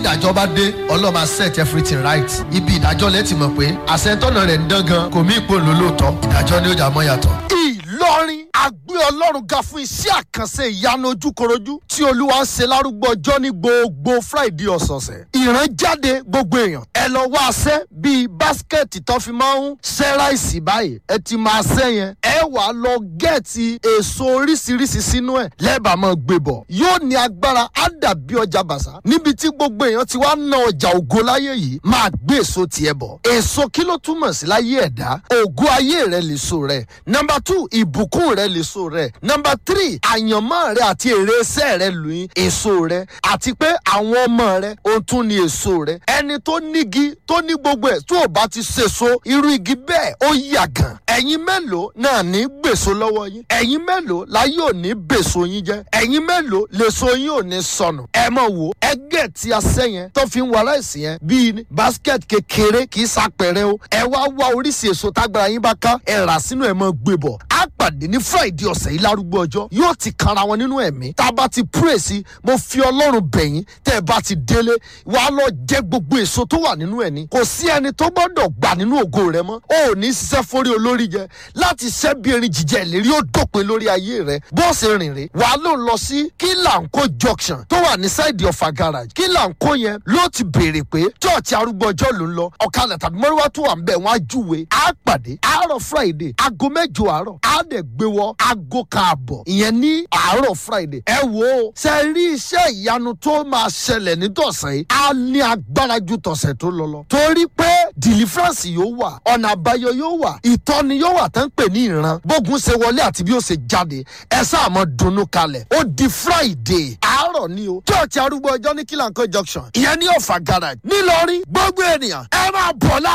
ìdájọ́ bá dé ọlọ́run máa set everything right ibi ìdájọ́ lẹ́tì mọ̀ pé àṣetọ́nà rẹ̀ ń dán gan kò mí ipò lólóòótọ́ ìdájọ́ ni ó jà mọ́ yàtọ̀. ìlọrin àgbé ọlọ́run ga fún iṣẹ́ àkànṣe ìyanu ojúkorojú tí olúwa ń ṣe lárúgbó ọjọ́ ní gbogbo friday ọ̀sọ̀ọ̀sẹ̀ ìrànjáde gbogbo èèyàn ẹ lọ wá aṣẹ́ bíi báskẹ̀tì tó fi máa ń ṣẹ́ ráìsì báyìí ẹ ti máa ṣẹ́ yẹn ẹ wà á lọ gẹ̀ẹ́tì èso oríṣiríṣi sínú ẹ̀ lẹ́ẹ̀bà máa gbé bọ̀ yóò ní agbára á dàbí ọjà bàṣà níbi tí gbogbo èèyàn ti wá ná ọjà ògo láyé yìí máa gbé èso tiẹ̀ bọ̀ èso kí ló túmọ̀ sí láyé ẹ̀dá ògo ayé rẹ̀ lè so rẹ̀ nọmba two ìbùkún rẹ̀ lè so rẹ̀ nọmba three àyànmọ́ rẹ̀ àti èrè iṣẹ́ rẹ̀ lóyún èso rẹ̀ àti pé àwọn ọmọ rẹ̀ ohun tún ni èso rẹ̀ ẹni tó nígi tó ní gbogbo ẹ̀ tó o bá ti ṣèso irú igi bẹ́ẹ̀ ó yàgàn ẹ̀yin mélòó náà ní gbèso lọ́wọ́ yín ẹ̀yin mélòó láyé ò ní bèso yín jẹ́ ẹ̀yin mélòó lèso yín ò ní sọnù ẹ mọ̀ wò ẹgẹ́ tí a sẹ́ yẹn tó fi ń wà láìsí yẹn bíi basket kékeré kì í sapẹ̀rẹ̀ o ẹ wá wá oríṣi èso tágbára yín bá ká ẹ rà sínú ẹ̀ mọ́ gbé bọ̀ á pàdé ní friday ọ̀sẹ̀ yìí lárúgbó ọjọ́ yóò ti kanra wọn nínú ẹ̀mí tá a bá ti pray sí mo fi ọlọ́run bẹ̀yìn tẹ́ ẹ bá ti délé wàá lọ jẹ gbogbo èso tó wà nínú ẹ̀ ní kò sí ẹni tó gbọ́dọ̀ gbà nínú ògo rẹ mọ́ o ò ní ṣiṣẹ́ fórí olórí jẹ láti ṣẹ́ bí erin jíjẹ ìlérí ó dópin lórí ayé rẹ bọ́ọ̀sì rìnrìn wàá ló lọ sí kílànkó junction tó wà ní sáìdì ọ̀fà garage kílànkó yẹn ló ti béèrè pé church arúgbó ọjọ́ ló ń lọ ọ̀kadà tàbí mọ́ríwá tó wà ń bẹ̀ wọ́n á júwe á pàdé àárọ̀ friday aago mẹ́jọ àárọ̀ á dẹ̀ gbé wọ aago káàbọ̀ ìyẹn ní àárọ̀ friday ẹ wo ṣe rí iṣẹ́ ìyanu tó máa ṣẹlẹ̀ ní tọ̀sẹ̀ yìí á ní agbára ju tọ̀sẹ̀ tó lọ lọ torí pé deliverance yóò wà ọ̀nà àbáyọ yóò wà ìtọ́ni yóò wà tán pè ní ìran bógun ṣe wọlé àti bí ó ṣe jáde ẹ sáà mọ dunnú kalẹ̀ ó di friday àárọ̀ ni o church arúgbó ọjọ́ ní kílànkó junction ìyẹn ní ọ̀fà garage nílọrin gbogbo ènìyàn ẹ máa bọ̀ láà